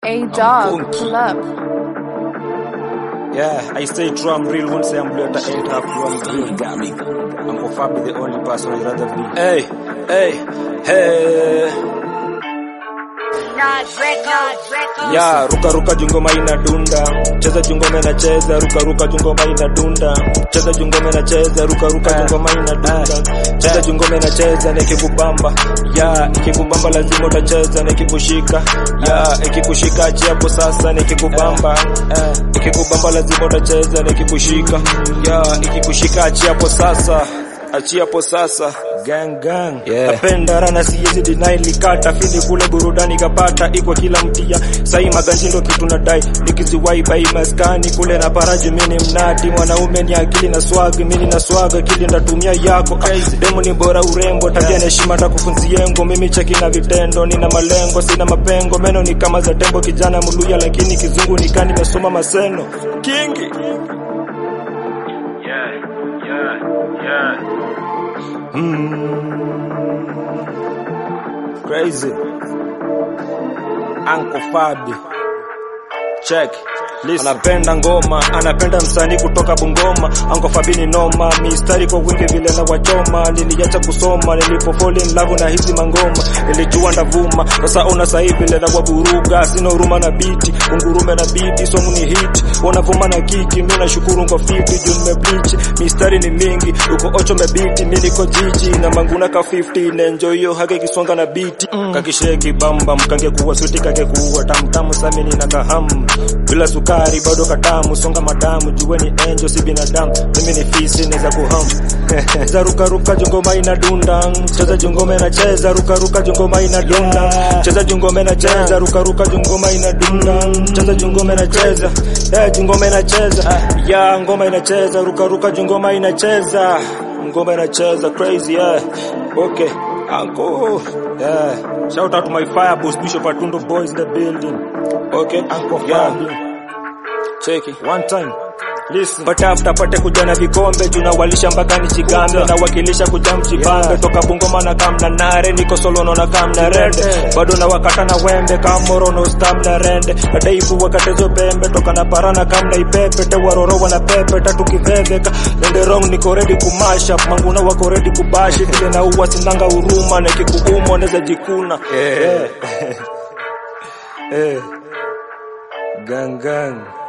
A dog, pull up. Yeah, I stay true, I'm real. Won't say I'm blue at the eight half true, I'm real. Got me. I'm for far be the only person I'd rather be. Hey, hey, hey. Ya, ruka ruka jungoma inadunda. Cheza jungoma inacheza, ruka ruka jungoma inadunda. Cheza jungoma inacheza, ruka ruka jungoma inadunda. Cheza jungoma inacheza na ikikubamba. Ya, ikikubamba lazima utacheza na ikikushika. Ya, ikikushika achia hapo sasa na ikikubamba. Eh, ikikubamba lazima utacheza na ikikushika. Ya, ikikushika achia hapo sasa. Achia hapo sasa. Gang gang. Yeah. Napenda rana siwezi deny likata fili kule burudani kapata iko kila mtia. Sai maganji ndo kitu nadai. Nikiziwai bai maskani kule na paraji mini mnati. Mwanaume ni akili na swag, mimi na swag akili ndatumia yako. Ah, Demu ni bora urembo, tabia na heshima takufunziengo. Mimi cheki na vitendo, nina malengo, sina mapengo. Meno ni kama za tembo kijana muluya lakini kizungu nikaa nimesoma maseno. Kingi. Yeah, yeah, yeah. Crazy. Uncle Fabi. Check. Listen. Anapenda ngoma, anapenda msanii kutoka Bungoma. Uncle Fabi ni noma, mistari kwa wingi vile na wachoma. Niliacha kusoma, nilipo fall in love na hizi mangoma. Nilijua ndavuma, sasa ona sasa hivi vile na waburuga. Sina huruma na biti, ungurume na biti, song ni hit. Wanavuma na kiki, mimi nashukuru kwa fiti, juu nimebleach. Mistari ni mingi, uko ocho mebiti, mimi niko jiji na manguna ka 50 na enjoy hiyo hake kisonga na biti. Kakisheki bamba, mkange kuwa sweet kake kuwa tamtamu samini na kahamu. Bila sukari bado katamu, songa madamu, jueni angel si binadamu. Mimi ni fisi naweza kuhamu. Cheza ruka ruka jongoma inadunda, cheza jongoma inacheza ruka ruka jongoma inadunda. Cheza jongoma inacheza ruka ruka jongoma inadunda. Cheza jongoma inacheza, eh jongoma inacheza. Ya ngoma inacheza ruka ruka jongoma inacheza. Ngoma inacheza crazy yeah. Okay. Uncle. Yeah. Shout out to my fire boss Bishop Atundo boys in the building. Okay. Uncle yeah. Check it. One time. Listen. Pata after pate kuja na vikombe tunawalisha mpaka nichigambe na wakilisha kuja mchibambe toka Bungoma na kamna nare niko solo na kamna rende bado na wakata na wembe kamoro no stam na rende adaifu wakatezo pembe toka na parana kamna ipepe te waroro wana pepe tatu kiveveka nende wrong niko ready kumasha manguna wako ready kubashi vile na uwa sinanga huruma na kikuumo neza jikuna eh eh gang gang